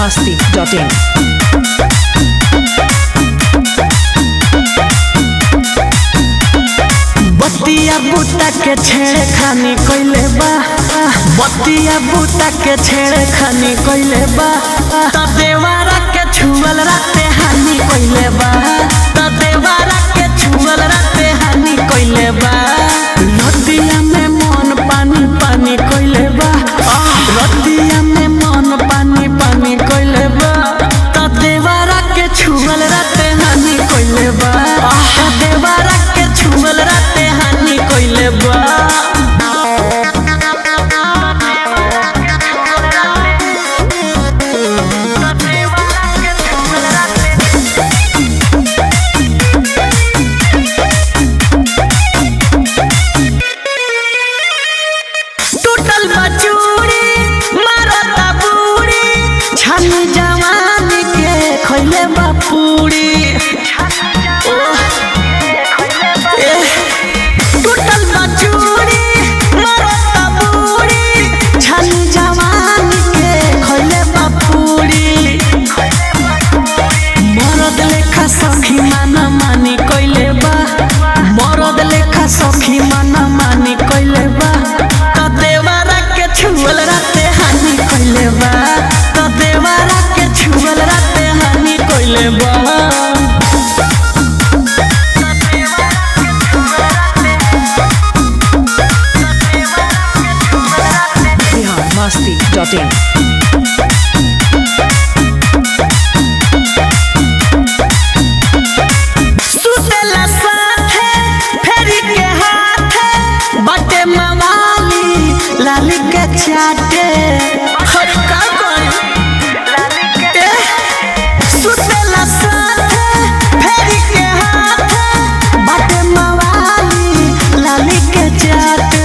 masti.in. बतिया बूटा के छेड़े खानी कोइले बा बतिया बूटा के छेड़े खानी कोइले बा त देवारा के छुअल राते हानि कोइले बा त देवारा के छुअल राते हानि कोइले बा रतिया में मन पानी पानी कोइले बा रतिया में मन पानी पानी कोइले बा त देवारा के छुअल राते हानि कोइले बा त देवारा के छुअल राते हानि कोइले बा टूटल बचूड़ी मारता बूढ़ी छनी जवानी के खैले बापूड़ी टूटल बचूड़ी मारता बूढ़ी छनी जवानी के खैले बापूड़ी मरद लेखा सखी माना मानी कइले बा मरद लेखा सखी माना मानी कइले बा त देवारा के छुअल राते हानि कइले बा त देवारा के छुअल राते हानि कइले बा Bihar masti.in. सुतेला साथे फेरी के हाथे बाटे मवाली लाली के चाटे हर का करी ए, सुतेला साथे फेरी के हाथे बाटे मवाली लाली के चाटे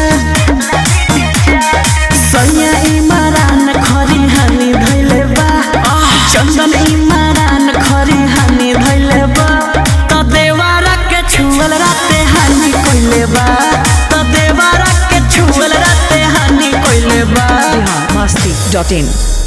सैया इमरान खरी हानि धैले बा चंदन इमरान खरी हानि धैले बा त देवारा के छुअल राते हानि कइले बा त देवारा के छुअल राते हानि कइले बा Bihar masti.in.